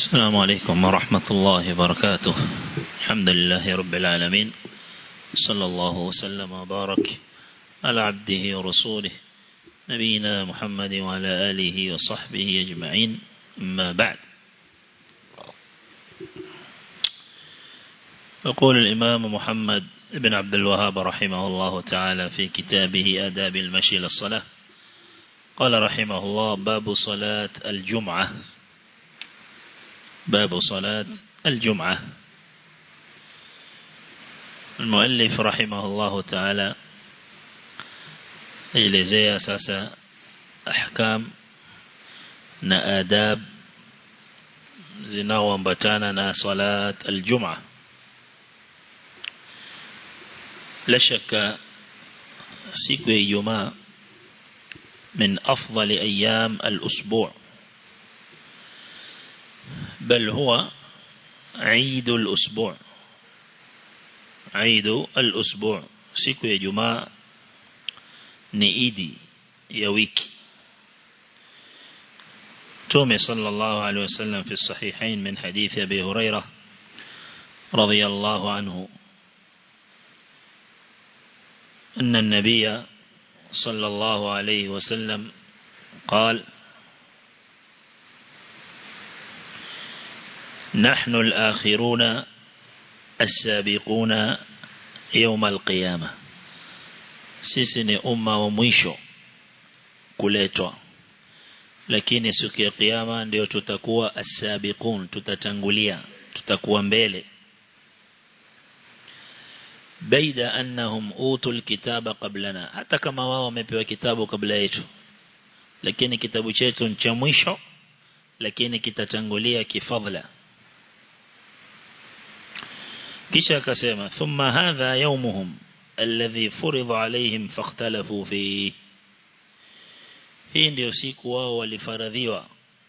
السلام عليكم ورحمة الله وبركاته الحمد لله رب العالمين صلى الله وسلم وبارك على عبده ورسوله نبينا محمد وعلى آله وصحبه أجمعين أما بعد يقول الإمام محمد بن عبد الوهاب رحمه الله تعالى في كتابه آداب المشي للصلاة قال رحمه الله باب صلاة الجمعة باب صلاة الجمعة المؤلف رحمه الله تعالى elezea sasa ahkam na adab zinaoambatana na salat aljum'a la shaka siku ya Ijumaa من أفضل أيام الأسبوع بل هو عيد الأسبوع عيد الأسبوع siku ya Ijumaa ni idi ya wiki تومي صلى الله عليه وسلم في الصحيحين من حديث أبي هريرة رضي الله عنه أن النبي صلى الله عليه وسلم قال نحن الآخرون السابقون يوم القيامة sisi ni umma wa mwisho kuletwa lakini siku ya kiyama ndio tutakuwa asabiqun tutatangulia tutakuwa mbele baida annahum utul kitaba qablana hata kama wao wamepewa kitabu kabla yetu lakini kitabu chetu ni cha mwisho lakini kitatangulia kifadhla kisha akasema thumma hadha yawmuhum alladhi furidha alaihim fakhtalafu fi hii ndio siku wao walifaradhiwa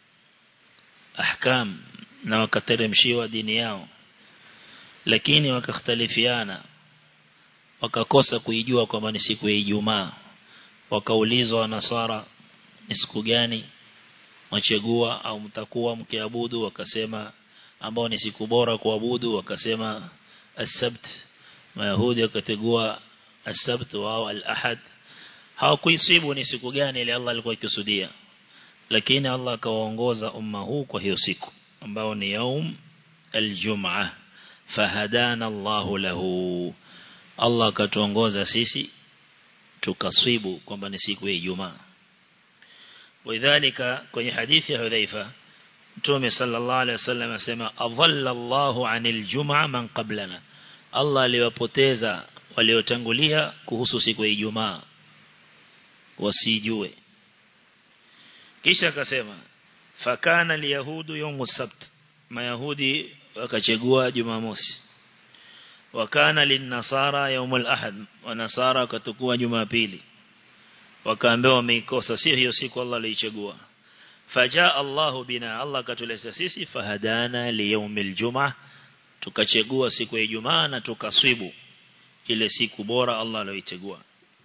ahkam na wakateremshiwa dini yao lakini wakakhtalifiana wakakosa kuijua kwamba ni siku ya Ijumaa wakaulizwa nasara ni siku gani machagua au mtakuwa mkiabudu wakasema ambao ni siku bora kuabudu wakasema as-sabt mayahudi wakategua as-sabt wao al-ahad hawakuisibu ni siku gani ile Allah alikuwa akikusudia lakini Allah akawaongoza umma huu kwa hiyo siku ambao ni yaum al-jum'ah fahadana Allahu lahu Allah akatuongoza sisi tukaswibu kwamba ni siku ya Ijumaa Lidhalika kwenye hadithi ya Hudhaifa Mtume sallallahu alaihi wasallam asema adhalla Allahu anil jum'a man qablana Allah aliwapoteza waliotangulia kuhusu siku ya Ijumaa wasijue kisha akasema fakana liyahudu yawmu sabt mayahudi wakachagua jumamosi wakana linnasara yaumul ahad wanasara wakatukua jumapili wakaambiwa wameikosa sio hiyo siku Allah aliichagua fajaa Allah bina Allah katuleta sisi fahadana liyaumil jumaa tukachagua siku ya Ijumaa na tukaswibu ile siku bora Allah aliyoichagua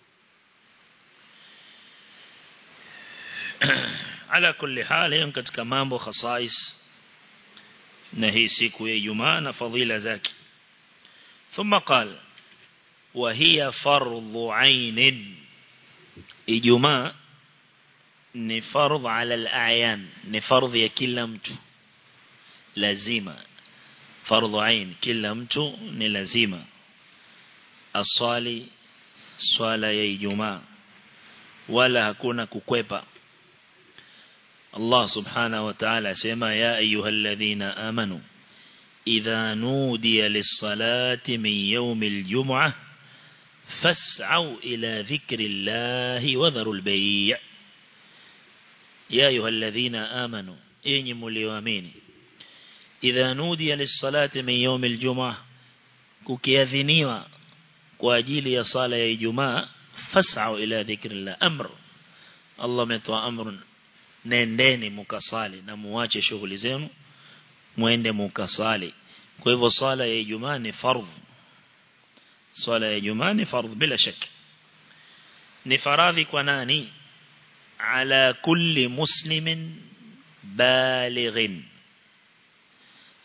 ala kulli hali katika mambo khasais na hii siku ya Ijumaa na fadhila zake ثم قال وهي فرض عين إجماع ni fardh ala al-a'yan ni fardh ya kila mtu lazima fardh ain kila mtu ni lazima aswali swala ya ijumaa wala hakuna kukwepa Allah subhanahu wa ta'ala asema ya ayyuhalladhina amanu إذا نودي للصلاة من يوم الجمعة فاسعوا إلى ذكر الله وذروا البيع يا أيها الذين آمنوا إني مليوامين إذا نودي للصلاة من يوم الجمعة كوكيذنيوا كواجيل يصالة يجماع فاسعوا إلى ذكر الله أمر الله متوى أمر نندين مكصالي نمواجه شغل زينو muende mukasali kwa hivyo swala ya Ijumaa ni fardh swala ya Ijumaa ni fardh bila shaka ni faradhi kwa nani ala kulli muslimin balighin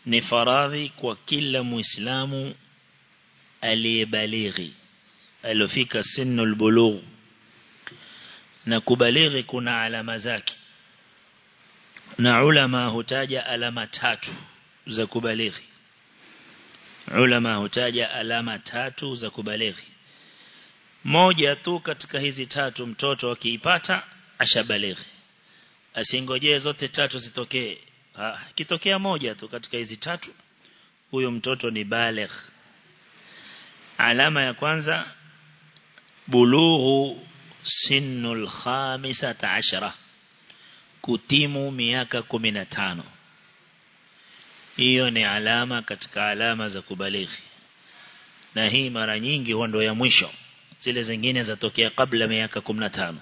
ni faradhi kwa kila muislamu aliyebalighi alofika sinul bulugh na kubalighi kuna alama zake na ulama hutaja alama tatu za kubalighi ulama hutaja alama tatu za kubalighi moja tu katika hizi tatu mtoto akiipata ashabalighi asingojee zote tatu zitokee kitokea moja tu katika hizi tatu huyo mtoto ni baligh alama ya kwanza bulughu sinul khamisata ashara kutimu miaka 15 hiyo ni alama katika alama za kubalighi na hii mara nyingi huwa ndo ya mwisho zile zingine zatokea kabla miaka 15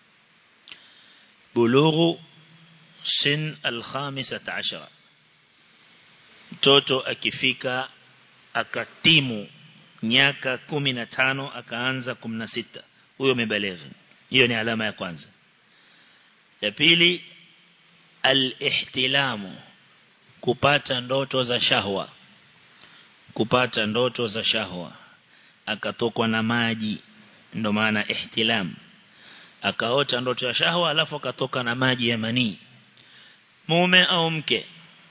bulughu sin al-khamisata ashara mtoto akifika akatimu miaka 15 akaanza 16 huyo amebalighi hiyo ni alama ya kwanza ya pili al-ihtilamu kupata ndoto za shahwa kupata ndoto za shahwa akatokwa na maji ndo maana ihtilam akaota ndoto ya shahwa alafu akatoka na maji ya manii mume au mke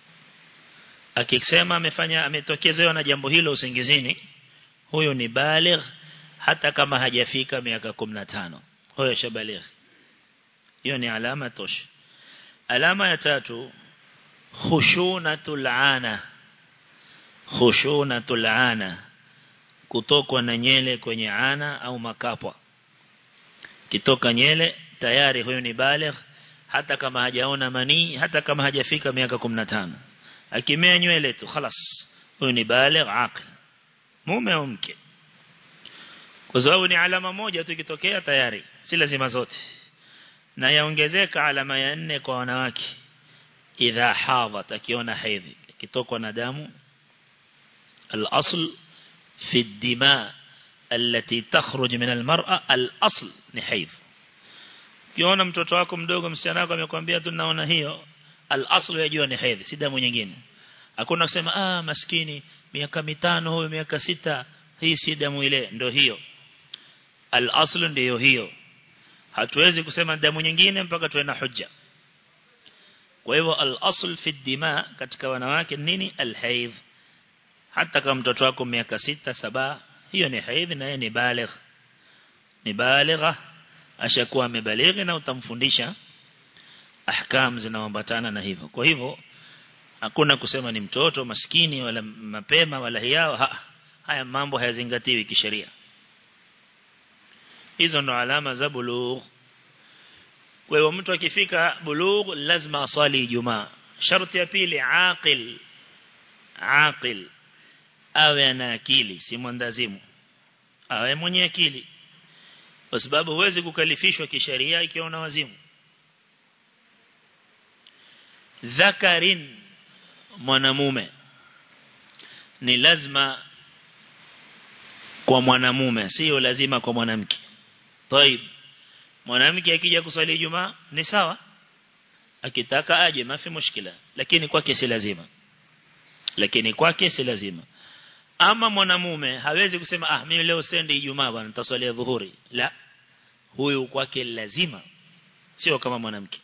akisema amefanya ametokezewa na jambo hilo usingizini huyo ni baligh hata kama hajafika miaka 15 huyo shabaligh hiyo ni alama tosha alama ya tatu khushunatul ana khushunatul ana kutokwa na nyele kwenye ana au makapwa kitoka nyele tayari huyo ni baligh hata kama hajaona manii hata kama hajafika miaka 15 akimea nywele tu خلاص huyo ni baligh aqil mume au mke kwa sababu ni alama moja tu ikitokea tayari si lazima zote na yaongezeka alama ya nne kwa wanawake idha hadhat akiona hedhi kitokwa na damu al-asl في الدماء التي تخرج من المرأة الأصل نحيض kiona mtoto wako mdogo msichana wako amekwambia tu naona hiyo al-aslu yajua ni hedhi si damu nyingine hakuna kusema ah maskini miaka mitano huyo miaka sita hii si damu ile ndio hiyo al-aslu ndio hiyo hatuwezi kusema damu nyingine mpaka tuwe na hujja kwa hivyo al-asl fi dima katika wanawake nini al-haidh hata kama mtoto wako miaka sita saba hiyo ni haidh na yeye ni baligh ni baligha ashakuwa amebalighi na utamfundisha ahkam zinaambatana na hivyo kwa hivyo hakuna kusema ni mtoto maskini wala mapema wala hiao ha, haya mambo hayazingatiwi kisheria hizo ndo alama za bulugh kwa hivyo mtu akifika bulugh lazima asali ijumaa sharti ya pili aqil aqil awe ana akili si mwandazimu awe mwenye akili kwa sababu huwezi kukalifishwa kisheria ikiwa una wazimu dhakarin mwanamume ni lazima kwa mwanamume sio lazima kwa mwanamke طيب mwanamke akija kuswali Ijumaa ni sawa akitaka aje mafi mushkila lakini kwake si lazima lakini kwake si lazima ama mwanamume hawezi kusema ah mimi leo sendi Ijumaa bwana nitaswalia dhuhuri la huyu kwake lazima sio kama mwanamke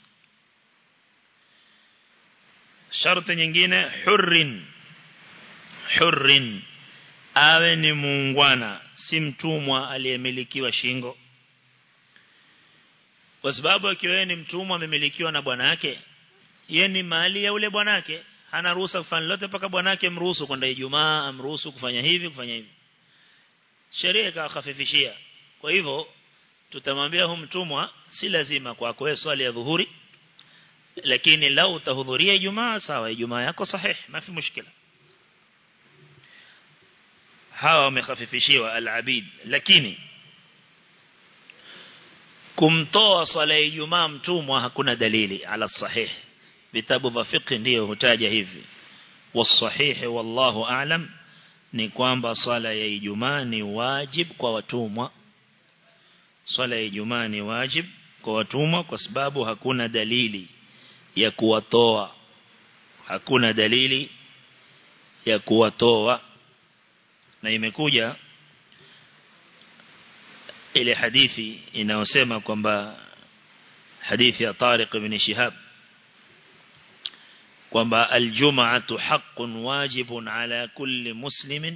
sharti nyingine hurrin hurrin awe ni muungwana si mtumwa aliyemilikiwa shingo kwa sababu akiwa ni mtumwa amemilikiwa na bwana yake yeye ni mali ya ule bwana yake hana ruhusa kufanya lolote mpaka bwana yake mruhusu kwenda Ijumaa amruhusu kufanya hivi kufanya hivi sheria ikahafifishia kwa hivyo tutamwambia huyu mtumwa si lazima kwako wewe swali ya dhuhuri lakini lau utahudhuria Ijumaa sawa Ijumaa yako sahihi mafi mushkila hawa wamehafifishiwa al-abid lakini kumtoa swala ya Ijumaa mtumwa hakuna dalili ala sahih vitabu vya fiqh ndio hutaja hivi wasahihi wallahu a'lam ni kwamba swala ya Ijumaa ni wajib kwa watumwa swala ya Ijumaa ni wajib kwa watumwa kwa sababu hakuna dalili ya kuwatoa hakuna dalili ya kuwatoa na imekuja ile hadithi inayosema kwamba hadithi ya Tariq ibn Shihab kwamba aljum'atu haqqun wajibun ala kulli muslimin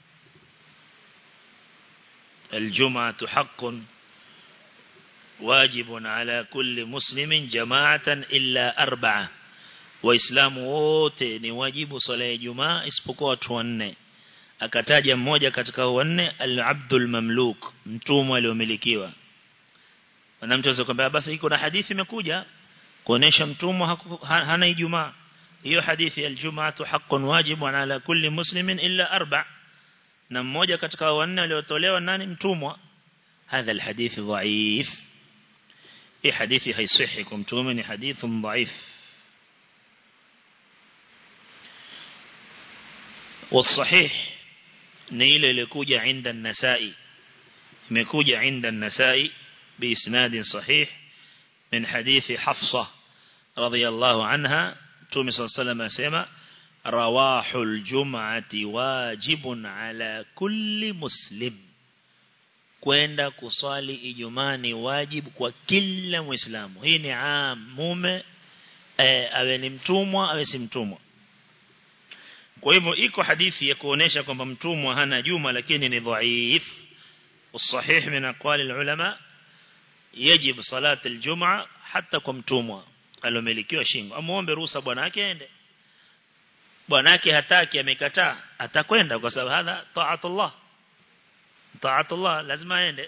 aljum'atu haqqun wajibun ala kulli muslimin jama'atan illa arba'a waislamu wote ni wajibu swala ya Ijumaa isipokuwa watu wanne akataja mmoja katika wanne al-abdul mamluk mtumwa aliyomilikiwa na mtu anaweza kwambia basi iko na hadithi imekuja kuonesha mtumwa hana Ijumaa hiyo hadithi al-jum'atu haqqun wajibun ala kulli muslimin illa arba' na mmoja katika wanne waliotolewa nani mtumwa hadha al-hadith dhaif hii hadithi haisihi kumtume ni hadithun dhaif والصحيح نيل لكوجة عند النسائي مكوجة عند النسائي بإسناد صحيح من حديث حفصة رضي الله عنها تومي صلى الله عليه وسلم سيما رواح الجمعة واجب على كل مسلم kwenda kusali ijumaa ni wajibu kwa kila muislamu hii ni am mume e, awe ni mtumwa awe si mtumwa kwa hivyo iko hadithi ya kuonesha kwamba mtumwa hana juma lakini ni dhaif والصحيح من أقوال العلماء يجب صلاة الجمعة حتى kwa mtumwa alomilikiwa shingo amuombe ruhusa bwanake aende bwanake hataki amekataa atakwenda kwa sababu hadha taatullah taatullah lazima aende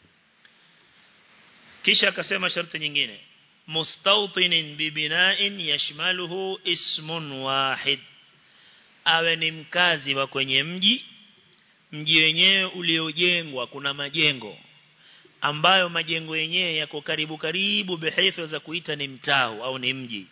kisha akasema sharti nyingine mustawtinin bibina'in yashmaluhu ismun wahid awe ni mkazi wa kwenye mji mji wenyewe uliojengwa kuna majengo ambayo majengo yenyewe yako karibu karibu bihaifa za kuita ni mtao au ni mji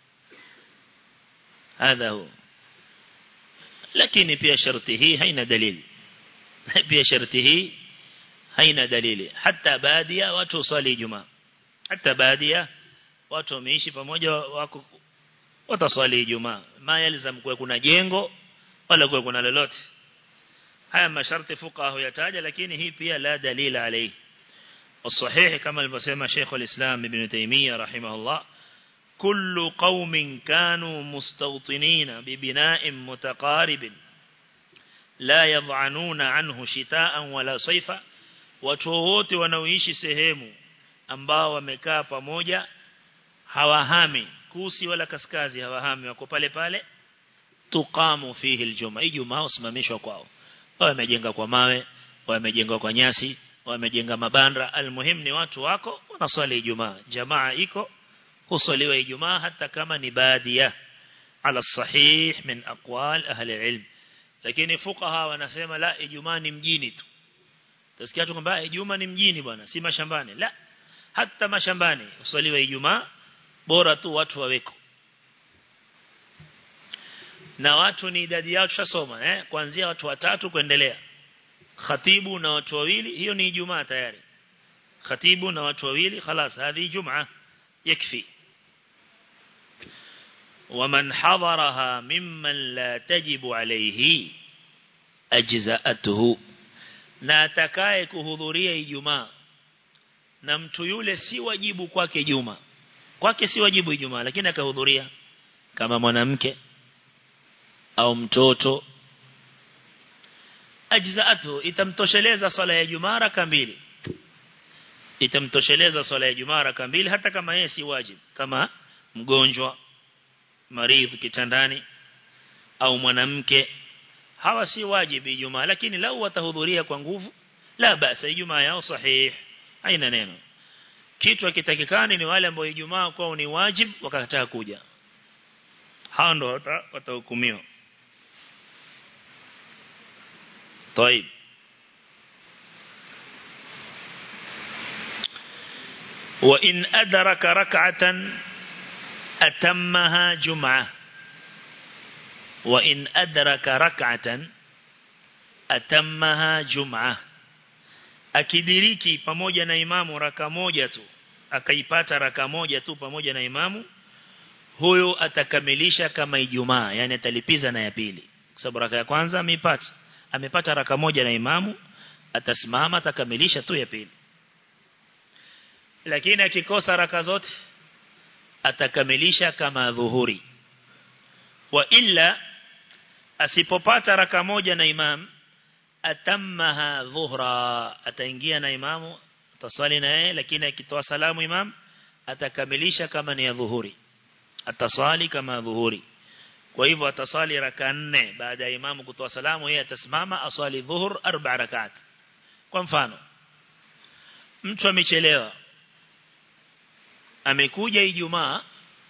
hadha hu lakini pia sharti hii haina dalili pia sharti hii haina dalili hata baadhi watu usali Ijumaa hata baadhi watu wameishi pamoja wako wataswali Ijumaa ma yalzam kuwe kuna jengo wala kuwe kuna lolote haya masharti fuqaha huyataja lakini hii pia la dalila alayhi والصحيح كما البسيمة شيخ الإسلام ابن تيمية رحمه الله كل قوم كانوا مستوطنين ببناء متقارب لا يضعنون عنه شتاء ولا صيفا وتوهوت ونويش سهيمو ambao wamekaa pamoja hawahami kusi wala kaskazi hawahami wako pale pale tuqamu fihi aljuma ijumaa usimamishwa kwao wamejenga kwa mawe wamejenga kwa nyasi wamejenga mabanda almuhim ni watu wako wanaswali ijumaa jamaa iko husaliwa ijumaa hata kama ni baadhiya ala sahih min aqwal ahli ilm lakini fuqaha wanasema la ijumaa ni mjini tu tasikia tu kwamba ijumaa ni mjini bwana si mashambani la hata mashambani usaliwa ijumaa bora tu watu waweko na watu ni idadi yao tushasoma eh kuanzia watu watatu kuendelea khatibu na watu wawili hiyo ni ijumaa tayari khatibu na watu wawili خلاص هذه جمعه يكفي ومن حضرها ممن لا تجب عليه ajza'atuhu na atakaye kuhudhuria ijumaa na mtu yule si wajibu kwake juma kwake si wajibu ijumaa lakini akahudhuria kama mwanamke au mtoto ajzaatu itamtosheleza swala ya jumaa raka mbili itamtosheleza swala ya jumaa raka mbili hata kama yeye si wajibu kama mgonjwa maridhi kitandani au mwanamke hawa si wajibu ijumaa lakini lau watahudhuria kwa nguvu la basa ijumaa yao sahih haina neno kitu kitakikani ni wale ambao ijumaa kwao ni wajibu wakakataa kuja hao ndo watahukumiwa طيب وإن أدرك ركعة أتمها جمعة وإن أدرك ركعة أتمها جمعة akidiriki pamoja na imamu raka moja tu akaipata raka moja tu pamoja na imamu huyo atakamilisha kama ijumaa yani atalipiza na ya pili sababu raka ya kwanza amepata amepata raka moja na imamu atasimama atakamilisha tu ya pili lakini akikosa raka zote atakamilisha kama dhuhuri wa illa asipopata raka moja na imam atammaha dhuhra ataingia na imamu ataswali na yeye lakini akitoa salamu imam atakamilisha kama ni ya dhuhuri ataswali kama dhuhuri kwa hivyo ataswali raka nne baada ya imamu kutoa salamu yeye atasimama aswali dhuhur arba rakat kwa mfano mtu amechelewa amekuja Ijumaa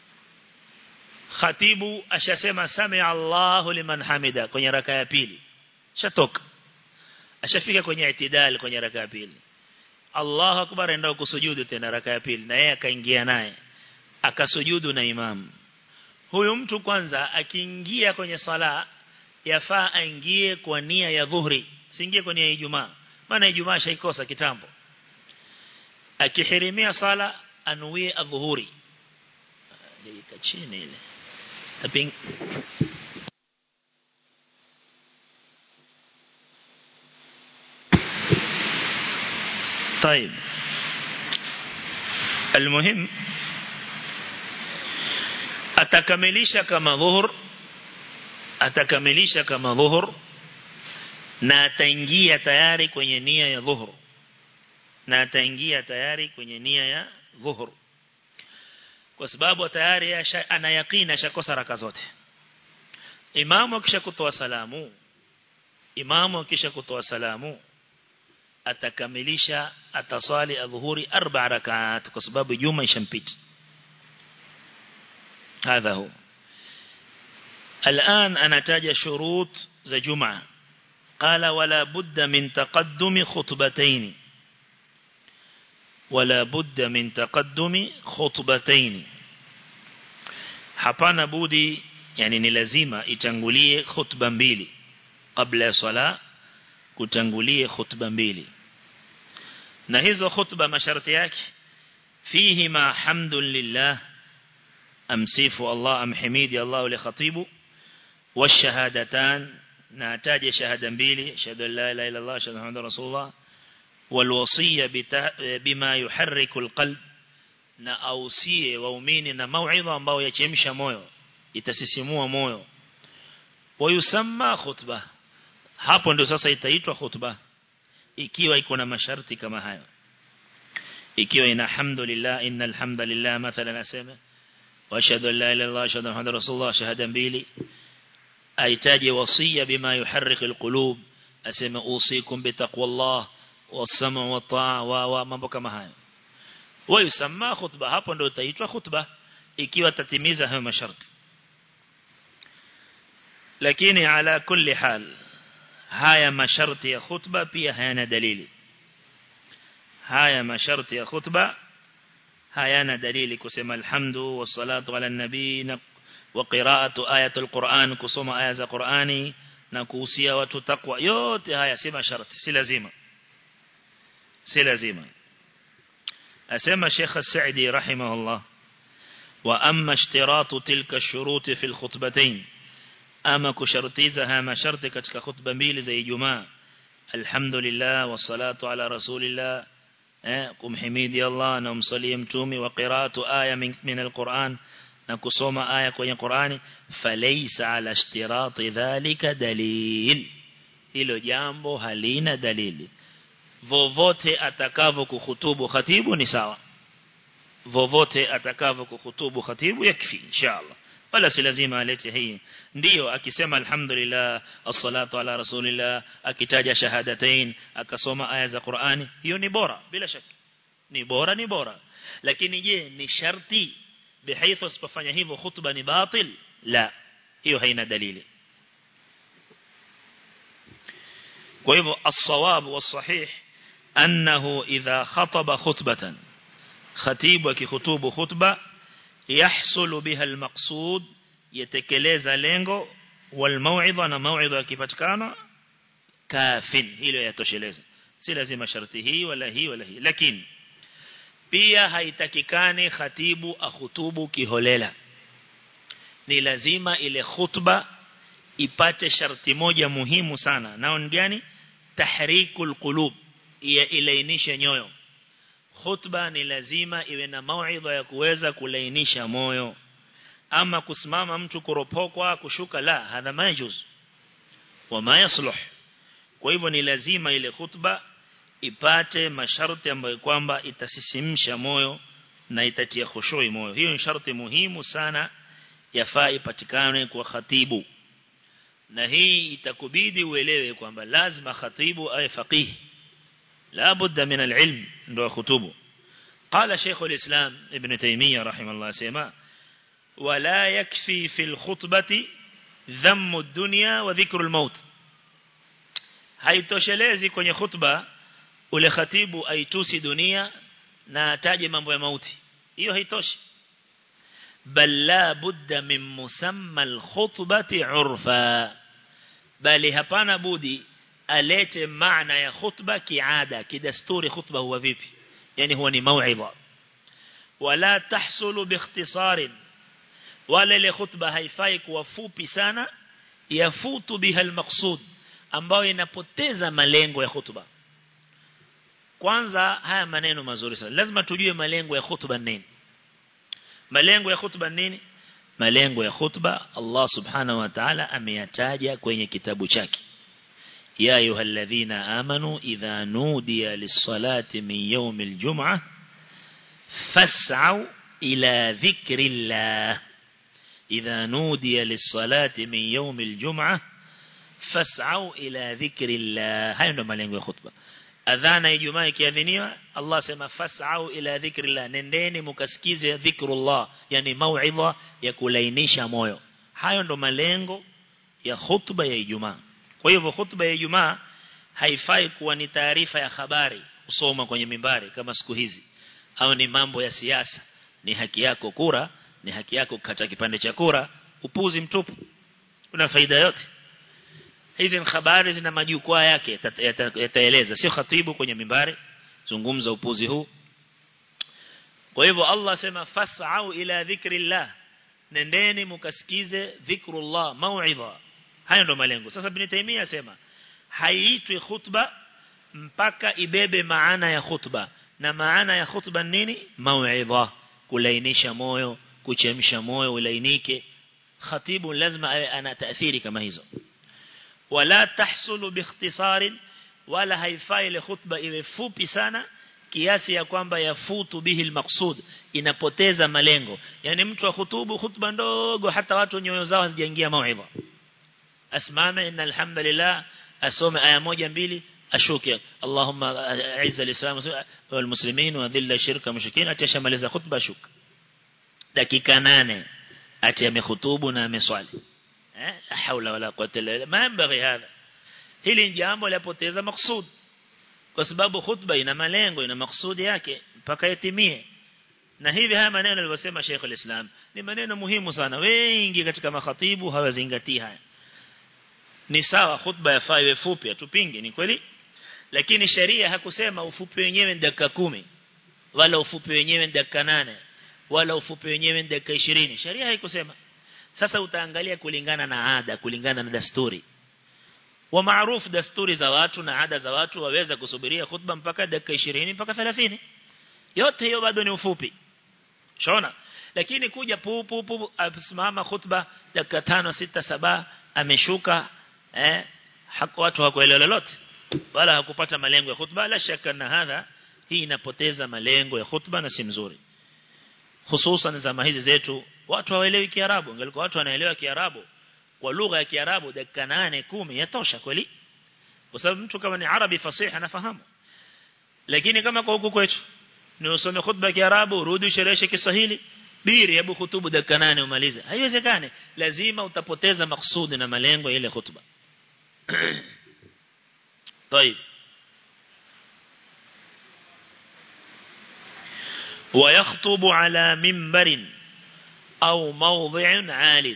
khatibu ashasema sami Allahu liman hamida kwenye raka ya pili shatoka ashafika kwenye itidal kwenye raka ya pili Allahu akbar enda kusujudu tena raka ya pili na yeye akaingia naye akasujudu na imam huyu mtu kwanza akiingia kwenye sala yafaa aingie kwa nia ya dhuhri siingie kwa nia ya Ijumaa maana Ijumaa shaikosa kitambo akihirimia sala anuie adhuhuri dakika chini ile taping طيب المهم atakamilisha kama dhuhur atakamilisha kama dhuhur na ataingia tayari kwenye nia ya dhuhur na ataingia tayari kwenye nia ya dhuhur kwa sababu tayari ana yakina ashakosa raka zote imamu akisha kutoa salamu imamu akisha kutoa salamu atakamilisha ataswali adhuhuri arba rakat kwa sababu juma ishampita هذا هو الآن أنا تاج شروط ذا جمعة قال ولا بد من تقدم خطبتين ولا بد من تقدم خطبتين hapana budi yani ni lazima itangulie khutba mbili kabla ya sala kutangulie khutba mbili na hizo khutba masharti yake fihi ma hamdulillah amsifu Allah amhimidi Allah li khatibu washahadatan na ataje shahada mbili shahada la ilaha illa Allah shahada Muhammad rasulullah والوصية بما يحرك القلب na ausie waumini na mauidha ambao yachemsha moyo itasisimua moyo wayusamma khutba hapo ndio sasa itaitwa khutba ikiwa iko na masharti kama hayo ikiwa ina hamdulillah innal hamdalillah mathalan asema wa ashhadu an la ilaha illallah ashhadu muhammadar rasulullah shahada mbili aitaje wasia bima yuharrik alqulub asema usikum bitaqwallah والسمع والطاعة و mambo kama hayo wayusamma khutba hapo ndio itaitwa khutba ikiwa tatimiza hayo masharti lakini ala kulli hal haya masharti ya khutba pia hayana dalili haya masharti ya khutba hayana dalili kusema alhamdu wassalatu ala nabii wa qira'atu ayatul qur'an kusoma aya za qur'ani na kuhusia watu takwa yote haya si masharti si lazima si lazima asema Sheikh As-Sa'di rahimahullah wa amma ishtiratu tilka ash-shurut fi al-khutbatayn ama kushartiza haya masharti katika khutba mbili za Ijumaa alhamdulillah wassalatu ala rasulillah eh kumhimidi Allah na umsalie mtume wa qiraatu aya min al-Qur'an na kusoma aya kwenye Qur'ani falaysa ala ishtirati dhalika dalil hilo jambo halina dalili vovote atakavyo kuhutubu khatibu ni sawa vovote atakavyo kuhutubu khatibu yakfi inshallah wala si lazima alete hii ndiyo akisema alhamdulillah as-salatu ala rasulillah akitaja shahadatain akasoma aya za Qur'ani hiyo ni bora bila shaka ni bora ni bora lakini je ni sharti bihaifa usipofanya hivyo khutba ni batil la hiyo haina dalili kwa hivyo as-sawab was-sahih أنه إذا خطب خطبة خطيب كخطوب خطبة يحصل بها المقصود يتكلز لينغو والموعظة نموعظة كفتكانا كاف إلو يتوشلز si lazima sharti hii wala hii wala hii lakini pia haitakikani khatibu akhutubu kiholela ni lazima ile khutba ipate sharti moja muhimu sana nao ni gani tahrikul qulub ya ilainisha nyoyo khutba ni lazima iwe na mauidha ya kuweza kulainisha moyo ama kusimama mtu kuropokwa kushuka la hadha majuz wama yasluh kwa hivyo ni lazima ile khutba ipate masharti ambayo kwamba itasisimsha moyo na itatia khushui moyo hiyo ni sharti muhimu sana yafaa ipatikane kwa khatibu na hii itakubidi uelewe kwamba lazima khatibu awe faqih la budda min alilm ndo khutubu قال شيخ الإسلام ابن تيمية رحمه الله سيما ولا يكفي في الخطبة ذم الدنيا وذكر الموت haitoshelezi kwenye khutba ule khatibu aitusi dunia na ataje mambo ya mauti hiyo haitoshi bal la budda min musamma alkhutbati urfa bali hapana budi alete maana ya khutba kiada kidasturi khutba huwa vipi yani huwa ni mauidha wala tahsulu biikhtisar wala ile khutba haifai kuwa fupi sana yafutu biha almaqsud ambayo inapoteza malengo ya khutba kwanza haya maneno mazuri sana lazima tujue malengo ya khutba nini malengo ya khutba nini malengo ya khutba Allah subhanahu wa ta'ala ameyataja kwenye kitabu chake ya ayyuhalladhina amanu idha nudiya lis-salati min yawmil jum'ah fas'au ila dhikrillah idha nudiya lis-salati min yawmil jum'ah fas'au ila dhikrillah hayo ndo malengo ya khutba adhana ijumaa ikiadhiniwa Allah sema fas'au ila dhikrillah nendeni mukasikize dhikrullah yani mauidha ya kulainisha moyo hayo ndo malengo ya khutba ya ijumaa kwa hivyo khutba ya ijumaa haifai kuwa ni taarifa ya habari usoma kwenye mimbari kama siku hizi au ni mambo ya siasa ni haki yako kura ni haki yako kukata kipande cha kura upuzi mtupu una faida yote hizi ni habari zina majukwaa yake yataeleza sio khatibu kwenye mimbari zungumza upuzi huu kwa hivyo Allah sema fas'au ila dhikrillah nendeni mukasikize dhikrullah mauidha hayo ndo malengo sasa ibn Taymiyyah sema haiitwi khutba mpaka ibebe maana ya khutba na maana ya khutba nini mauidha kulainisha moyo kuchemsha moyo ulainike khatibu lazima awe ana taathiri kama hizo wala tahsulu biikhtisar wala haifai ile khutba iwe fupi sana kiasi ya kwamba yafutu bihi almaqsud inapoteza malengo yani mtu wa khutubu khutba ndogo hata watu nyoyo zao hazijaingia mauidha asimame inna alhamdulillah asome aya moja mbili ashuke Allahumma aiza alislam wal muslimin wa dhilla shirka mushrikin atashamaliza khutba shuka dakika nane ati amekhutubu na ameswali eh haula wala quwwata illa billah ma yanbaghi hadha hili jambo lapoteza maksud kwa sababu khutba ina malengo ina maksudi yake mpaka yatimie na hivi haya maneno alivyosema Sheikh al-Islam ni maneno muhimu sana wengi katika makhatibu hawazingatii haya ni sawa khutba yafaa iwe fupi atupinge ni kweli lakini sheria hakusema ufupi wenyewe ni dakika kumi wala ufupi wenyewe ni dakika nane wala ufupi wenyewe ni dakika 20 sheria haikusema sasa utaangalia kulingana na ada kulingana na dasturi wa maarufu dasturi za watu na ada za watu waweza kusubiria khutba mpaka dakika 20 mpaka 30 yote hiyo bado ni ufupi shona lakini kuja pu pu pu asimama khutba dakika 5 6 7 ameshuka eh haku watu hakuelewa lolote wala hakupata malengo ya khutba la shaka na hadha hii inapoteza malengo ya khutba na si mzuri hususan zama hizi zetu watu hawaelewi kiarabu ingalikuwa watu wanaelewa kiarabu kwa lugha ya kiarabu dakika 8 10 yatosha kweli kwa sababu mtu kama ni arabi fasihi anafahamu lakini kama kwa huku kwetu ni usome khutba ya kiarabu urudi ushereheshe kiswahili biri hebu hutubu dakika 8 umalize haiwezekani lazima utapoteza maksudi na malengo ya ile khutba طيب ويخطب على منبر أو موضع عال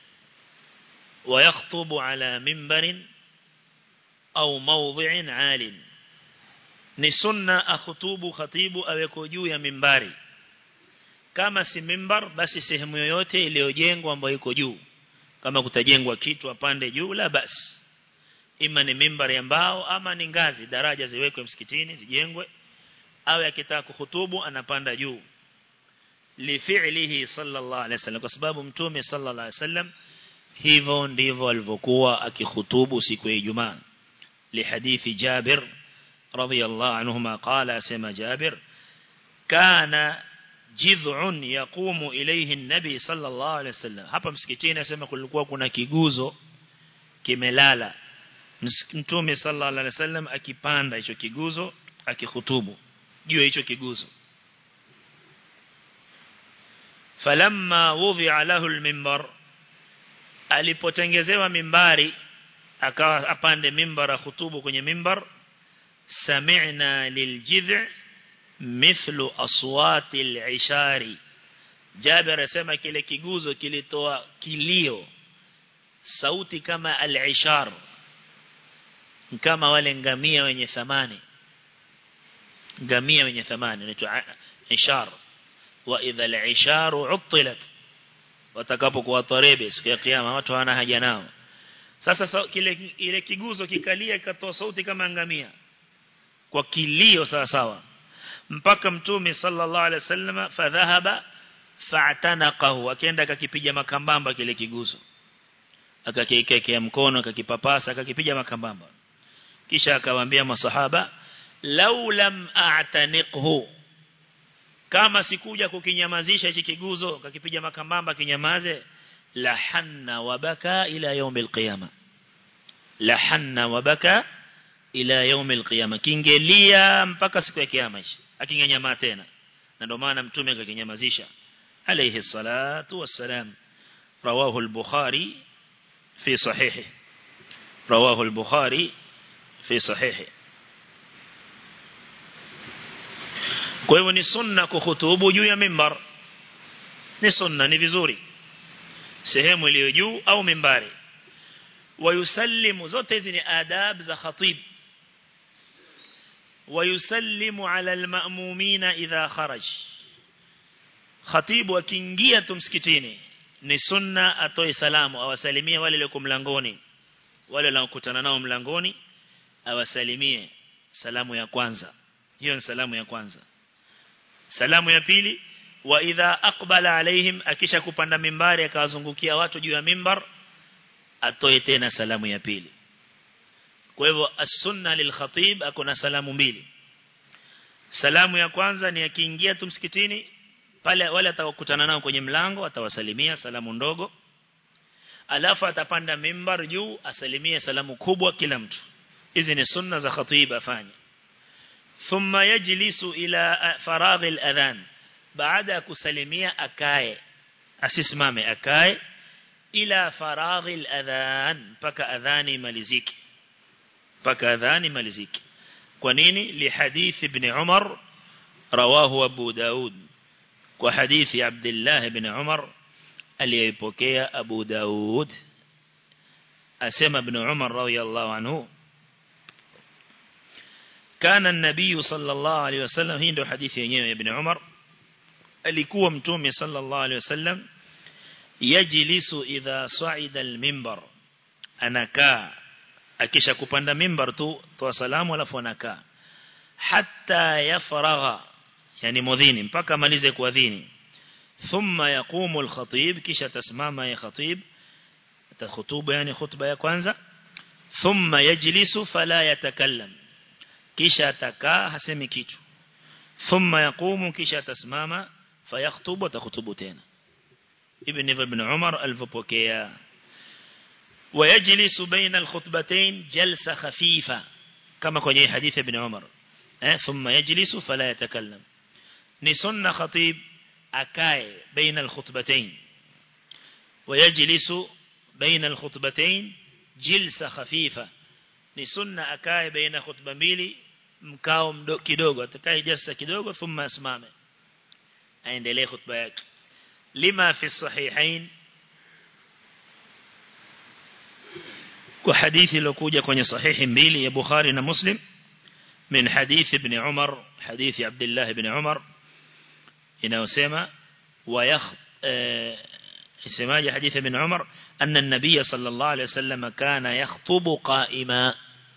ويخطب على منبر أو موضع عال ni sunna akhutubu khatibu aweko juu ya mimbari kama si mimbar basi sehemu yoyote iliyojengwa ambayo iko juu kama kutajengwa kitu apande juu la basi ima ni mimbari ya mbao ama ni ngazi daraja ziwekwe msikitini zijengwe awe akitaka kuhutubu anapanda juu lifi'lihi sallallahu alaihi wasallam kwa sababu mtume sallallahu alaihi wasallam hivyo ndivyo alivyokuwa akihutubu siku ya Ijumaa lihadithi Jabir radhiyallahu anhuma qala sema Jabir kana jidh'un yaqumu ilayhi an-nabi sallallahu alaihi wasallam hapa msikitini asema kulikuwa kuna kiguzo kimelala mtume sallallahu alaihi wasallam akipanda hicho kiguzo akihutubu juu ya hicho kiguzo falamma wudhi'a lahu al-minbar alipotengezewa mimbari akawa apande mimbara khutubu kwenye mimbar sami'na liljidh' mithlu aswati al-ishari Jabir asema kile kiguzo kilitoa kilio sauti kama al-ishar kama wale ngamia wenye thamani ngamia wenye thamani inaitwa ishar wa idha al-isharu uttilat watakapokuwa tarebe siku ya kiyama watu hawana haja nao sasa kile ile kiguzo kikalia kikatoa sauti kama ngamia kwa kilio sawa sawa mpaka mtume sallallahu alaihi wasallam fadhahaba fa'tanaqahu akaenda akakipiga makambamba kile kiguzo akakiekea mkono akakipapasa akakipiga makambamba kisha akawaambia masahaba law lam a'taniqhu kama sikuja kukinyamazisha hichi kiguzo kakipiga makambamba kinyamaze la hanna wabaka ila يوم القيامه la hanna wabaka ila يوم القيامه kingelia mpaka siku ya kiyama hichi akingenyama tena na ndio maana mtume akakinyamazisha alayhi salatu wassalam rawahu al-bukhari fi sahihi rawahu al-bukhari fi sahihi kwa hivyo ni sunna kuhutubu juu ya mimbar ni sunna ni vizuri sehemu iliyo juu au mimbari wayusallimu zote hizi ni adab za khatib wayusallimu ala alma'mumina idha kharaj khatibu akiingia tu msikitini ni sunna atoe salamu awasalimie wale walioko mlangoni wale wanaokutana nao mlangoni awasalimie salamu ya kwanza hiyo ni salamu ya kwanza salamu ya pili wa idha aqbala alaihim akisha kupanda mimbari akawazungukia watu juu ya mimbar atoe tena salamu ya pili kwa hivyo as-sunna lil khatib akona salamu mbili salamu ya kwanza ni akiingia tu msikitini pale wale atakutana nao kwenye mlango atawasalimia salamu ndogo alafu atapanda mimbar juu asalimie salamu kubwa kila mtu hizi ni sunna za khatib afanye thumma yajlisu ila faragh al-adhan baada ya kusalimia akae asisimame akae ila faragh al-adhan mpaka adhani imalizike mpaka adhani imalizike kwa nini li hadith ibn Umar rawahu Abu Daud kwa hadithi Abdullah ibn Umar aliyepokea Abu Daud asema ibn Umar radiyallahu anhu كان النبي صلى الله عليه وسلم هي ndio hadithi yenyewe ibn Umar alikuwa mtume sallallahu alaihi wasallam yajlisu idha sa'ida al-minbar anakaa akisha kupanda mimbar tu toa salamu alafu anakaa hatta yafragha yani mudhini mpaka amalize kuadhini thumma yaqumu al-khatib kisha tasimama ya khatib atakhutuba yani khutba ya kwanza thumma yajlisu fala yatakallam kisha atakaa hasemi kitu thumma yaqumu kisha atasimama fayakhtubu atakhutubu tena ibn ibn Umar alipokea ويجلس بين الخطبتين جلسة خفيفة كما كان حديث ابن عمر اه ثم يجلس فلا يتكلم نسن خطيب أكاي بين الخطبتين ويجلس بين الخطبتين جلسة خفيفة نسن أكاي بين خطبة mbili mkao kidogo atakaye jalsa kidogo thumma asimame aendelee khutba yake lima fi sahihain kwa hadithi iliyokuja kwenye sahihi mbili ya Bukhari na Muslim min hadithi ibn Umar hadithi Abdullah ibn Umar inayosema wa isemaje hadithi ibn Umar anna an-nabiy sallallahu alayhi wasallam kana yakhutubu qa'ima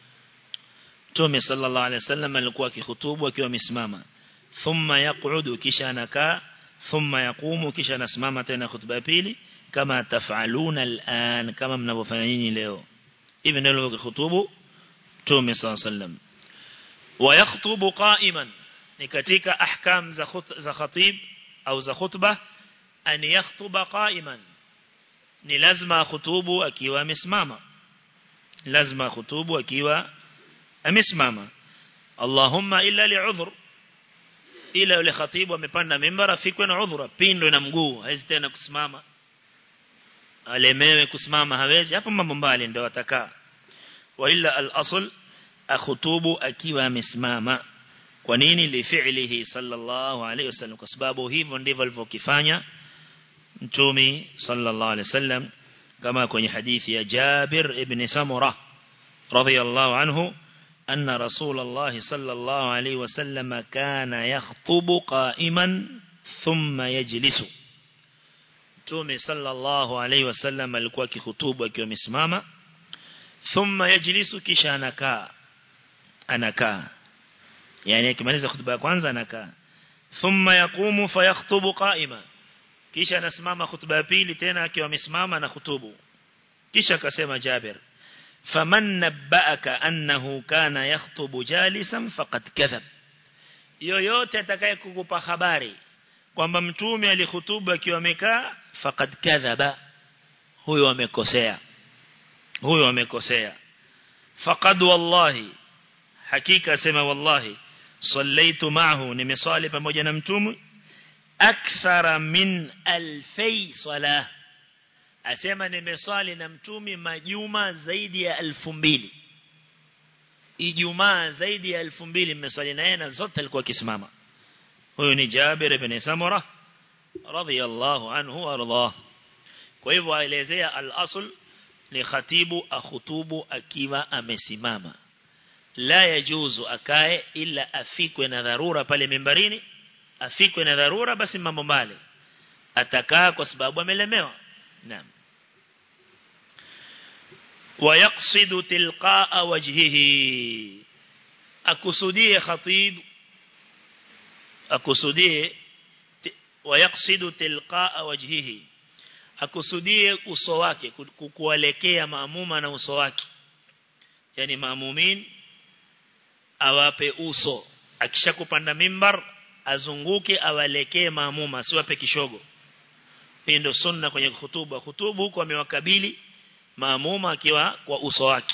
Mtume sallallahu alayhi wasallam alikuwa akikhutubu akiwa amesimama thumma yaqudu kisha anakaa thumma yaqumu kisha anasimama tena khutba ya pili kama tafaluna al'an kama mnavyofanya nyinyi leo hivi ndio alivyokutubu Mtume sallallahu alayhi wasallam wa yakhutubu qa'iman ni katika ahkam za za khatib au za khutba an yakhutuba qa'iman ni lazima khutubu akiwa amesimama lazima khutubu akiwa amesimama Allahumma illa li'udhr ila yule khatibu amepanda mimbara fikwe na udhura pindwe na mguu hawezi tena kusimama alemewe kusimama hawezi hapo mambo mbali ndio atakaa wa illa al-asl akhutubu akiwa amesimama kwa nini li fi'lihi sallallahu alayhi wasallam kwa sababu hivyo ndivyo alivyokifanya mtumi sallallahu alayhi wasallam kama kwenye hadithi ya Jabir ibn Samurah radiyallahu anhu أن رسول الله صلى الله عليه وسلم كان يخطب قائما ثم يجلس تومي صلى الله عليه وسلم alikuwa kihutubu akiwa amesimama thumma yajlisu kisha anakaa anakaa yani akimaliza khutba ya kwanza anakaa thumma yaqumu fayakhtubu qa'ima kisha anasimama khutba ya pili tena akiwa amesimama na khutubu kisha akasema Jabir faman nabba'aka annahu kana yakhutubu jalisan faqad kadhab yoyote atakaye kukupa habari kwamba mtume alihutubu akiwa amekaa faqad kadhaba huyo amekosea huyo amekosea faqad wallahi hakika sema wallahi sallaitu ma'ahu nimesali pamoja na mtume akthara min alfai salah asema nimesali na mtumi majuma zaidi ya elfu mbili ijumaa zaidi ya elfu mbili mmesali naye na zote alikuwa akisimama huyu ni Jabir ibn Samura radhiyallahu anhu warḍah kwa hivyo aelezea al-asl ni khatibu akhutubu akiwa amesimama la yajuzu akae ila afikwe na dharura pale mimbarini afikwe na dharura basi mambo mbali atakaa kwa sababu amelemewa نعم ويقصد تلقاء وجهه أكسديه خطيب أكسديه ويقصد تلقاء وجهه أكسديه uso wake kukuelekea maamuma na uso wake yani maamumin awape uso akishakupanda mimbar azunguke awalekee maamuma siwape kishogo hii ndio sunna kwenye khutuba khutubu huko amewakabili maamuma akiwa kwa uso wake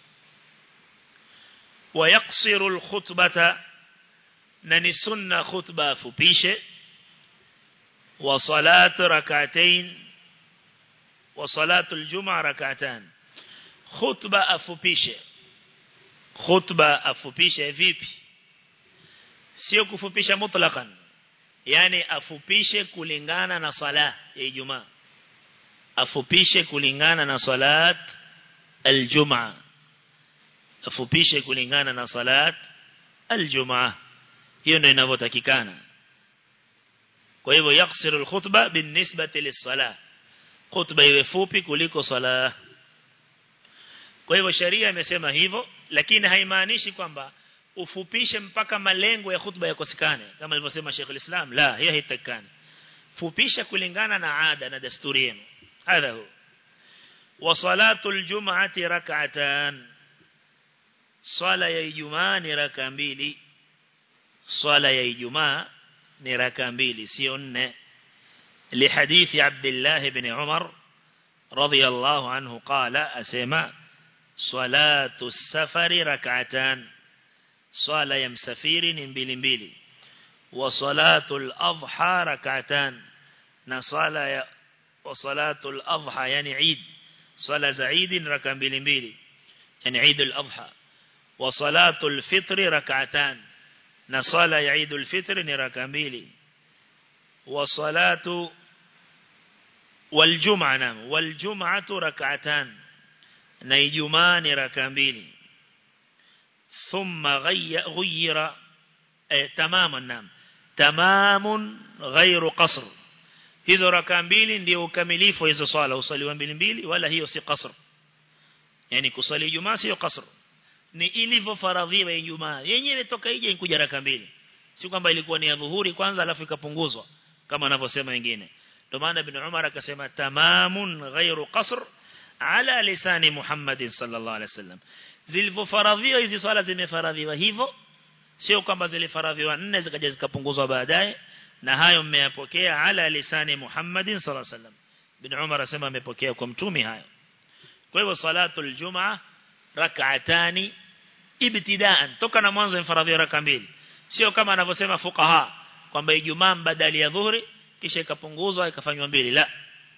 wayaksiru alkhutbata na ni sunna khutba afupishe wa salat rak'atayn wa salatu aljumaa rak'atan khutba afupishe khutba afupishe vipi sio kufupisha mutlaqan yani afupishe kulingana na sala ya Ijumaa afupishe kulingana na salat aljumaa afupishe kulingana na salat aljumaa hiyo ndio inavyotakikana kwa hivyo yaksiru alkhutba binisbati lis-salah khutba iwe fupi kuliko sala kwa hivyo sharia imesema hivyo lakini haimaanishi kwamba ufupishe mpaka malengo ya khutba yakosekane kama alivyosema Sheikh al-Islam la hiyo haitakani fupisha kulingana na ada na desturi yenu hadha hu wa salatu al-jum'ati rak'atan swala ya ijumaa ni raka mbili swala ya ijumaa ni raka mbili sio nne لحديث عبد الله بن عمر رضي الله عنه قال أسمى صلاة السفر ركعتان swala ya msafiri ni mbili mbili wa salatul adha rak'atan na swala ya wa salatul adha yani Eid swala za Eid ni raka mbili mbili yani Eid al-Adha wa salatul fitr rak'atan na swala ya Eid al-Fitr ni raka mbili wa salatu wal jum'a nam wal jum'atu rak'atan na Ijumaa ni raka mbili ثم غير تماما نعم تمام غير قصر hizo raka mbili ndio ukamilifu wa hizo swala usaliwa mbili mbili wala hiyo si qasr yani kusali Ijumaa sio qasr ni ilivyofaradhiwa Ijumaa yenyewe toka ije inkuja raka mbili si kwamba ilikuwa ni ya dhuhuri kwanza alafu ikapunguzwa kama anavyosema wengine ndio maana ibn Umar akasema tamamun ghairu qasr ala lisani Muhammad sallallahu alaihi wasallam zilivyofaradhiwa hizi swala zimefaradhiwa hivyo sio kwamba zilifaradhiwa nne zikaja zikapunguzwa baadaye na hayo mmeyapokea ala lisani Muhammad sallallahu alaihi wasallam ibn Umar asema amepokea kwa mtume hayo kwa hivyo salatul jumaa rak'atani ibtidaan toka na mwanzo mfaradhi raka mbili sio kama anavyosema fuqaha kwamba ijumaa badali ya dhuhuri kisha ikapunguzwa ikafanywa mbili la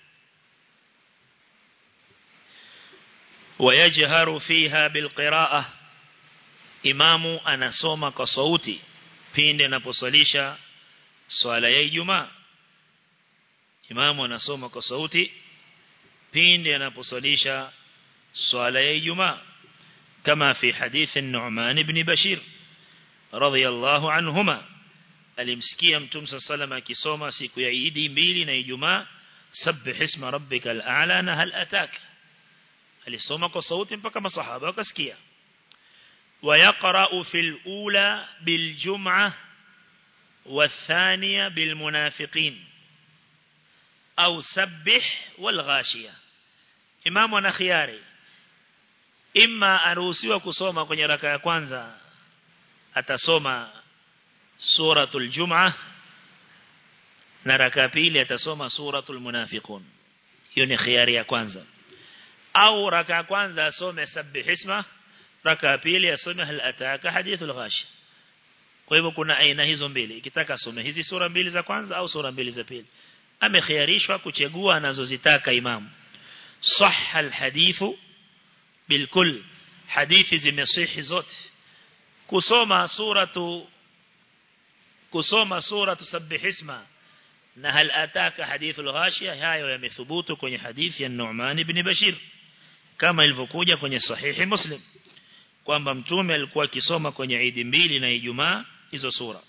ويجهر فيها بالقراءة imamu anasoma kwa sauti pindi anaposalisha swala ya Ijumaa imamu anasoma kwa sauti pindi anaposalisha swala ya Ijumaa kama fi hadithi Nu'man ibn Bashir radhiyallahu anhuma alimsikia mtume sallallahu akisoma siku ya Idi mbili na Ijumaa sabbih isma rabbikal a'la na hal atak alisoma kwa sauti mpaka masahaba wakasikia ويقرأ في الأولى بالجمعة والثانية بالمنافقين أو سبح والغاشية إمامنا خياري إما أروسيوا كسوما kwenye raka ya kwanza atasoma suratul jum'ah na raka pili atasoma suratul munafiqun hiyo ni khiari ya kwanza au raka ya kwanza asome sabbih isma raka pili asome hal ataka hadithul ghashi kwa hivyo kuna aina hizo mbili ikitaka asome hizi sura mbili za kwanza au sura mbili za pili amekhiarishwa kuchagua anazozitaka imam sahha alhadithu bilkul hadithi zimesihi zote kusoma suratu kusoma suratu sabbih isma na hal ataka hadithul ghashia hayo yamethubutu kwenye hadithi ya Nu'man ibn Bashir kama ilivyokuja kwenye sahihi Muslim kwamba mtume alikuwa akisoma kwenye Idi mbili na Ijumaa hizo sura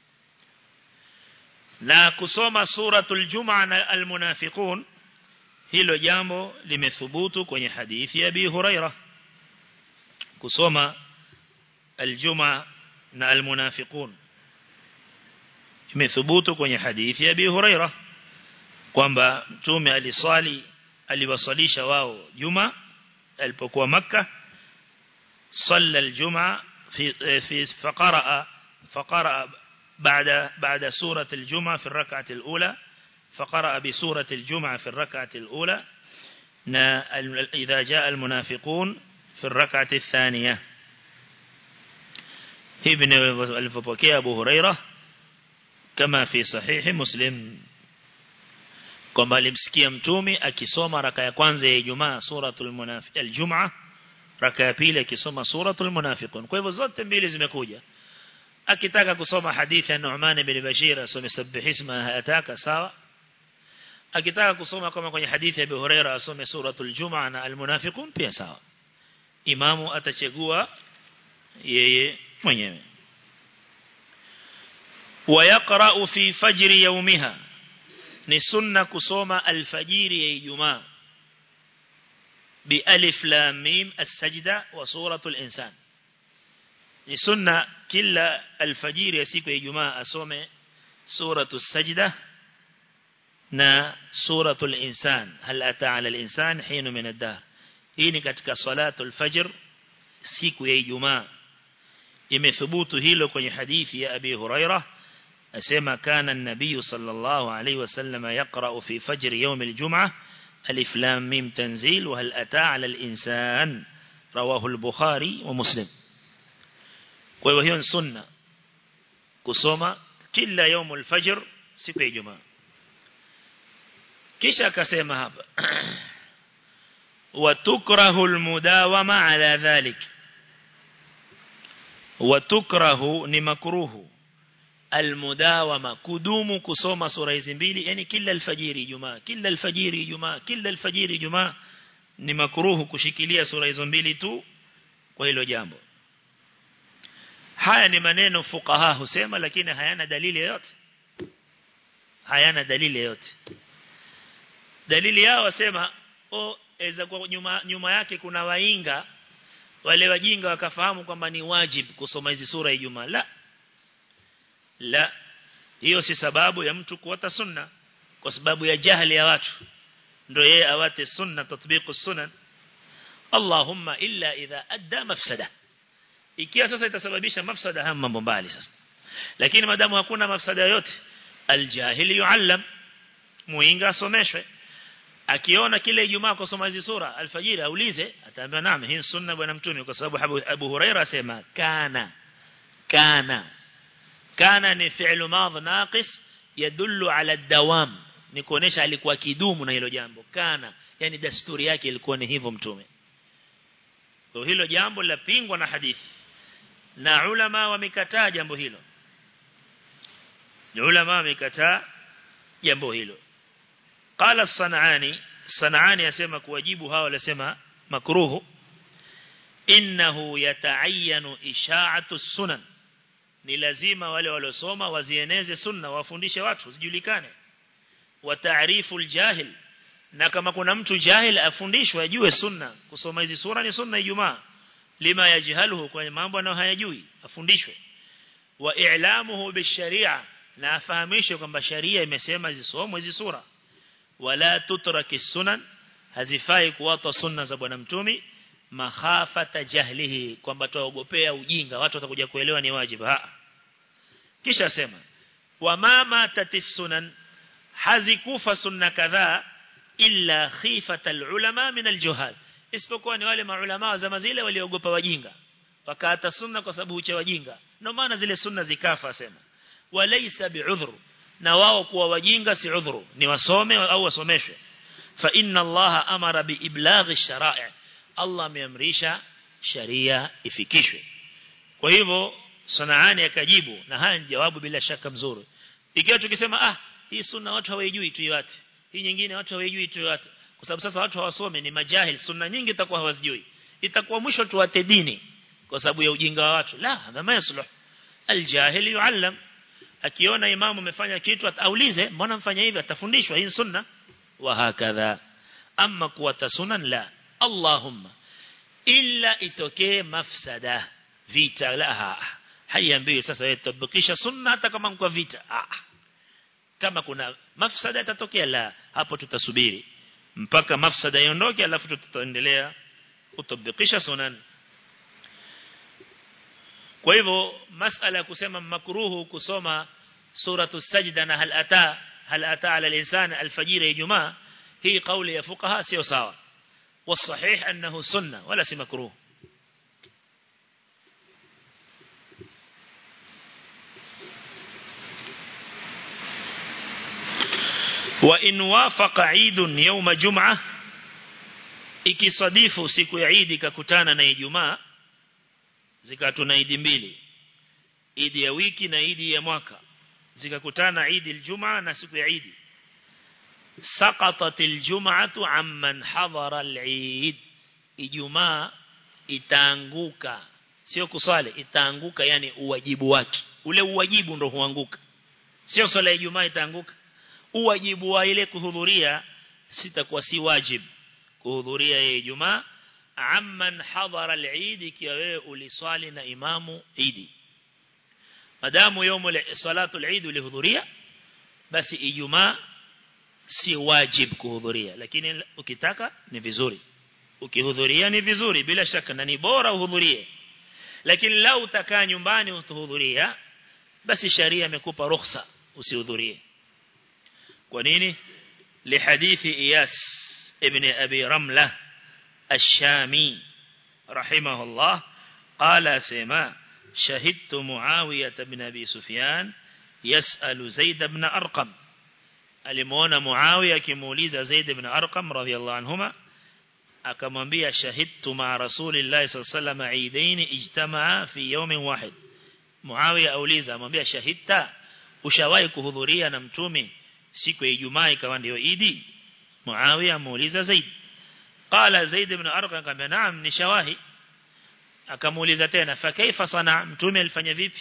na kusoma suratul Jumaa na almunafiqun hilo jambo limethubutu kwenye hadithi ya Abi Huraira kusoma aljumaa na almunafiqun imethubutu kwenye hadithi ya Abi Huraira kwamba mtume aliswali aliwasalisha wao juma alipokuwa maka صلى الجمعة في في فقرأ فقرأ بعد بعد سورة الجمعة في الركعة الأولى فقرأ بسورة الجمعة في الركعة الأولى إذا جاء المنافقون في الركعة الثانية ابن الفبكي أبو هريرة كما في صحيح مسلم kwamba alimsikia mtume akisoma raka ya kwanza ya Ijumaa suratul munafiq al-Jum'a raka ya pili akisoma suratul munafiqun kwa hivyo zote mbili zimekuja akitaka kusoma hadithi ya Nu'man ibn Bashir asome sabbih isma ataka sawa akitaka kusoma kama kwenye hadithi ya Abu Huraira asome suratul Jum'a na al-munafiqun pia sawa imamu atachagua yeye mwenyewe ويقرأ في فجر يومها ni sunna kusoma alfajiri ya Ijumaa بألف لام ميم السجدة وسورة الإنسان ni sunna kila alfajiri ya siku ya Ijumaa asome suratu sajda na suratul insan hal ata ala al-insan hinu min ad-dahr hii ni katika salatul fajr siku ya Ijumaa imethubutu hilo kwenye hadithi ya Abi Hurairah asema kana an-nabiy sallallahu alayhi wasallam yaqra fi fajr yawm al-jum'ah ألف لام ميم تنزيل وهل أتى على الإنسان رواه البخاري ومسلم وهي سنة كسوما كلا يوم الفجر سكي جمعة كيشا كسيما هذا وتكره المداومة على ذلك وتكره نمكروه المداومة كدوم كسوما سورة زنبيلي يعني كلا الفجير جماعة كلا الفجير جماعة كلا الفجير جماعة ni makruhu kushikilia sura hizo mbili tu kwa hilo jambo haya ni maneno fuqaha husema lakini hayana dalili yoyote hayana dalili yoyote dalili yao wasema o eza kwa nyuma, nyuma yake kuna wainga wale wajinga wakafahamu kwamba ni wajib kusoma hizi sura ya Ijumaa la la hiyo si sababu ya mtu kuwata sunna kwa sababu ya jahili ya watu ndio yeye awate sunna tatbiqu sunan Allahumma illa idha adda mafsada ikiwa sasa itasababisha mafsada haya mambo mbali sasa lakini madamu hakuna mafsada yote aljahili yuallam muinga asomeshwe akiona kile Ijumaa kusoma hizi sura alfajiri aulize ataambia naam hii sunna bwana mtume kwa sababu Abu, Abu Huraira asema kana kana kana ni fi'lu madhi naqis yadullu ala dawam ni kuonesha alikuwa kidumu na hilo jambo kana yani dasturi yake ilikuwa ni hivyo mtume kwa hilo jambo lapingwa na hadithi na ulama wamekataa jambo hilo ulama wamekataa jambo hilo qala sanani sanani yasema kuwajibu hao walisema makruhu innahu yataayyanu isha'atu sunan ni lazima wale waliosoma wazieneze sunna wafundishe watu zijulikane wa taarifu aljahil na kama kuna mtu jahil afundishwe ajue sunna kusoma hizi sura ni sunna ijumaa lima yajhaluhu kwa mambo anayo hayajui afundishwe wa i'lamuhu bisharia na afahamishwe kwamba sharia imesema zisomwe hizi sura wala tutraki sunan hazifai kuwata sunna za bwana mtumi makhafata jahlihi kwamba tuogopea ujinga watu watakuja kuelewa ni wajibu ha kisha sema wa mama tatis sunan hazikufa sunna kadhaa illa khifata alulama min aljuhal isipokuwa ni wale maulama wa zama zile waliogopa wajinga wakaata sunna kwa sababu ucha wajinga ndio maana zile sunna zikafa sema walaysa bi'udhru na wao kuwa wajinga si udhuru ni wasome au wasomeshwe fa inna allaha amara bi iblaghi shara'i Allah ameamrisha sharia ifikishwe kwa hivyo sanaani akajibu na haya ni jawabu bila shaka mzuri ikiwa tukisema ah hii sunna watu hawajui tuiwate hii nyingine watu hawajui tuiwate kwa sababu sasa watu hawasome ni majahil sunna nyingi itakuwa hawazijui itakuwa mwisho tuwate dini kwa sababu ya ujinga wa watu la hadha yasluh aljahil yuallam akiona imamu amefanya kitu ataulize mbona mfanya hivi atafundishwa hii sunna wa hakadha amma kuwata sunan la Allahumma illa itokee mafsada vita laha haiambiwi sasa wewe tabakisha sunna hata kama mko vita ah kama kuna mafsada itatokea la hapo tutasubiri mpaka mafsada iondoke alafu tutaendelea kutabakisha sunan kwa hivyo masala ya kusema makruhu kusoma suratu sajda na hal ata hal ata ala al-insan al-fajr ijumaa hii kauli ya fuqaha sio sawa والصحيح أنه سنة ولا سي مكروه وإن وافق عيد يوم جمعة ikisadifu siku ya Eid ikakutana na Ijumaa zikatuna Eid mbili Eid ya wiki na Eid ya mwaka zikakutana Eid al-Jum'a na siku ya Eid سقطت الجمعة عمن حضر العيد ijumaa itaanguka sio kusali itaanguka yani uwajibu wake ule uwajibu ndo huanguka sio swala ya ijumaa itaanguka uwajibu wa ile kuhudhuria sitakuwa si wajib kuhudhuria ya ijumaa amman hadhara al-eid ikiwa wewe uliswali na imamu idi madamu yomu salatu al-eid ulihudhuria basi ijumaa si wajib kuhudhuria lakini ukitaka ni vizuri ukihudhuria ni vizuri bila shaka na ni bora uhudhurie lakini lau utakaa nyumbani usihudhuria basi sharia imekupa ruhusa usihudhurie kwa nini لحديث إياس ابن أبي رملة الشامي رحمه الله قال سما شهدت معاوية بن أبي سفيان يسأل زيد بن أرقم alimuona Muawiya akimuuliza Zaid ibn Arqam radhiyallahu anhuma akamwambia shahidtu ma rasulillahi sallallahu alayhi wasallam eidain ijtamaa fi yawmin wahid Muawiya auliza amwambia shahidta ushawahi kuhudhuria na mtume siku ya Ijumaa ikawa ndio Idi Muawiya amuuliza Zaid qala Zaid ibn Arqam akamwambia naam nishawahi akamuuliza tena fa kaifa sana mtume alifanya vipi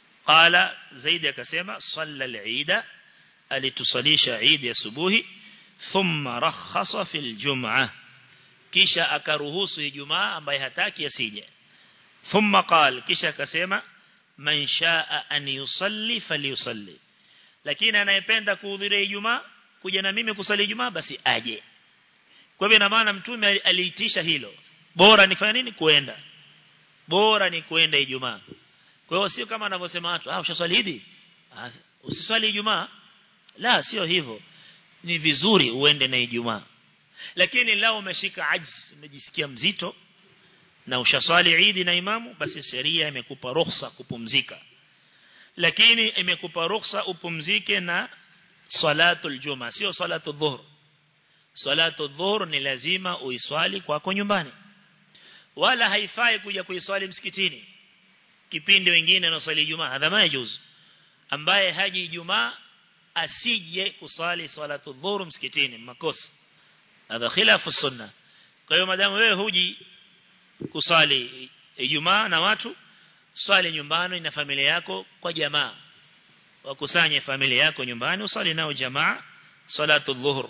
qala Zaid akasema salla al-Eid alitusalisha Eid asubuhi thumma rakhasa fil jum'ah kisha akaruhusu ijumaa ambaye hataki asije thumma qal kisha akasema man shaa an yusalli falyusalli lakini anayependa kuhudhuria ijumaa kuja na mimi kusali ijumaa basi aje kwa hivyo ina maana mtume aliitisha hilo bora nifanye nini kuenda bora ni kuenda ijumaa kwa hiyo sio kama anavyosema watu ah ushaswali hivi usiswali ijumaa la sio hivyo ni vizuri uende na ijumaa lakini lao umeshika ajz umejisikia mzito na ushaswali idi na imamu basi sheria imekupa ruhusa kupumzika lakini imekupa ruhusa upumzike na salatul juma sio salatu dhuhr salatu dhuhr ni lazima uiswali kwako nyumbani wala haifai kuja kuiswali msikitini kipindi wengine na swali Ijumaa hadha majuz ambaye haji Ijumaa asije kusali salatu dhuhr msikitini makosa hadha khilafu sunna kwa hiyo madamu wewe huji kusali Ijumaa na watu swali nyumbani na familia yako kwa jamaa wakusanye familia yako nyumbani usali nao jamaa salatu dhuhr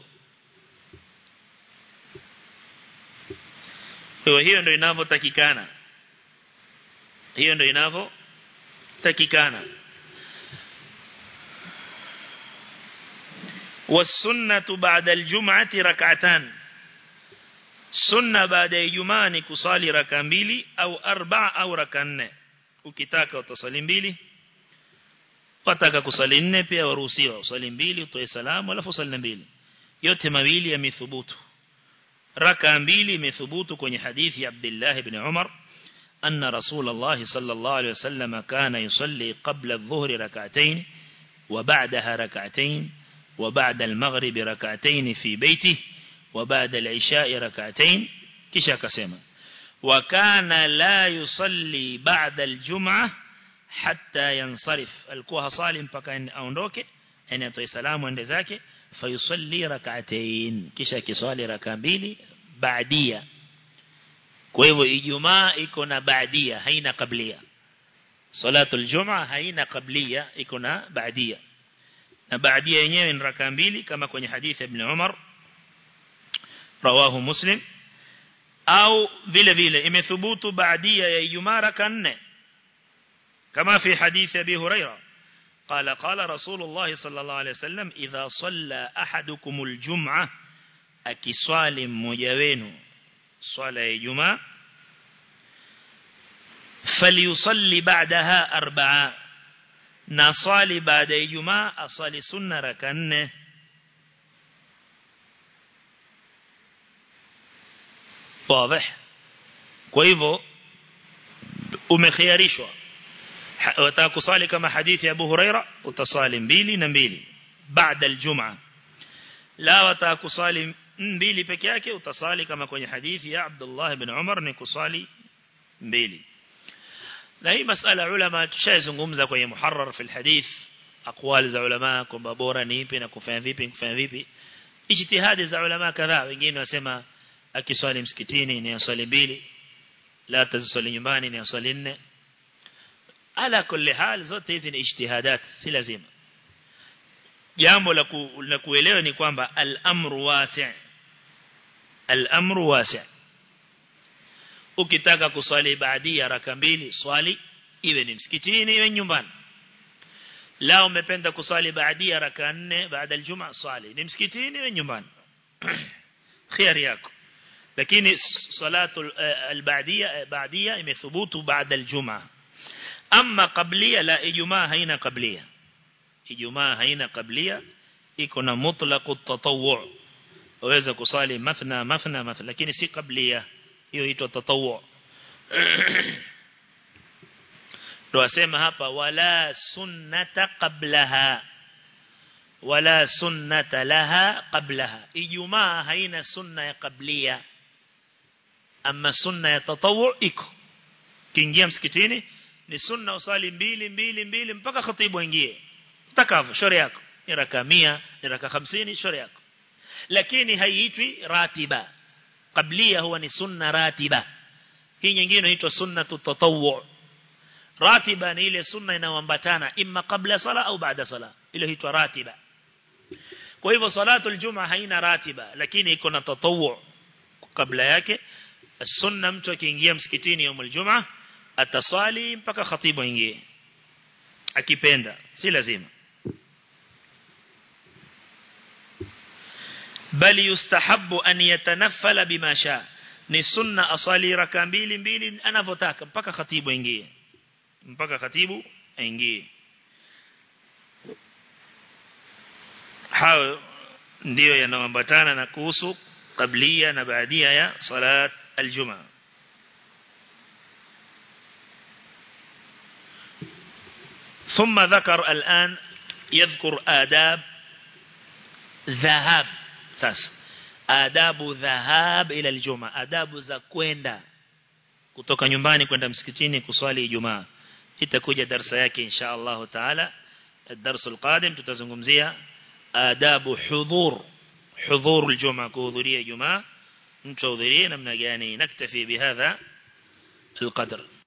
Kwa hiyo ndio inavyotakikana. Hiyo ndio inavyotakikana. والسنة بعد الجمعة ركعتان سنة بعد الجمعة ni kusali raka mbili au arba au raka nne ukitaka utasali mbili wataka kusali nne pia waruhusiwa usali mbili utoe salamu alafu usali mbili yote mawili yamethubutu raka mbili imethubutu kwenye hadithi ya Abdullah ibn Umar أن رسول الله صلى الله عليه وسلم كان يصلي قبل الظهر ركعتين وبعدها ركعتين وبعد المغرب ركعتين في بيته وبعد العشاء ركعتين كشا كسيما وكان لا يصلي بعد الجمعة حتى ينصرف الكوها صالم فكان أونdoke yani atoe salamu ende zake fayusalli rak'atayn kisha kiswali raka mbili baadia kwa hivyo ijumaa iko na baadia haina kablia salatul jumaa haina kablia iko na baadia na baadia yenyewe ni raka mbili kama kwenye hadithi ibn Umar rawahu muslim au vile vile imethubutu baadia ya ijumaa raka nne kama fi hadithi abi hurairah قال قال رسول الله صلى الله عليه وسلم إذا صلى أحدكم الجمعة أكسوال مجوين صلى الجمعة فليصلي بعدها أربعة نصلي بعد الجمعة أصلي سنة ركن واضح kwa hivyo umekhiarishwa wataka kusali kama hadithi ya Abu Huraira utasali mbili na mbili baada aljum'a la wataka kusali mbili peke yake utasali kama kwenye hadithi ya Abdullah ibn Umar ni kusali mbili na hii masala ulama tushazungumza kwenye muharrar fi alhadith aqwal za ulama kwamba bora ni ipi na kufanya vipi kufanya vipi ijtihadi za ulama kadhaa wengine wasema akiswali msikitini ni aswali mbili la taziswali nyumbani ni aswali nne ala kulli hal zote hizi ni ijtihadat si lazima jambo la, ku, la kuelewa ni kwamba al-amru wasi' al-amru wasi' ukitaka kuswali baadia raka mbili swali iwe ni msikitini iwe nyumbani la umependa kuswali baadia raka nne baada aljuma swali ni msikitini iwe nyumbani khiari yako lakini salatu al-baadia baadia imethubutu baada aljuma ama qablia la ijumaa haina qablia ijumaa haina qablia iko na mutlaq at-tatawwu waweza kusali mathna mathna mathna lakini si qablia hiyo inaitwa tatawwu tuwasema hapa wala sunnata qablaha wala sunnata laha qablaha ijumaa haina sunna ya qablia ama sunna ya tatawwu iko kiingia msikitini ni sunna usali mbili mbili mbili mpaka khatibu aingie utakavyo shauri yako ni raka 100 ni raka 50 shauri yako lakini haiitwi ratiba qablia huwa ni sunna ratiba hii nyingine inaitwa sunnatu tatawwu ratiba ni ile sunna inayoambatana imma kabla sala au baada sala ile huitwa ratiba kwa hivyo salatu aljuma haina ratiba lakini iko na tatawu kabla yake sunna mtu akiingia msikitini يوم الجمعه ataswali mpaka khatibu aingie akipenda si lazima bali yustahabu an yatanaffala bima sha ni sunna aswali raka mbili mbili anavyotaka mpaka khatibu aingie mpaka khatibu aingie hao ndio yanayoambatana na kuhusu kablia na baadia ya salat aljumaa ثم ذكر الآن يذكر آداب ذهاب ساس آداب ذهاب إلى الجمعة آداب za kwenda kutoka nyumbani kwenda msikitini kuswali Ijumaa itakuja darasa yake insha Allah taala الدرس القادم tutazungumzia adabu hudhur hudhur الجمعة kuhudhuria Ijumaa mtu ahudhurie namna gani naktafi bihadha القدر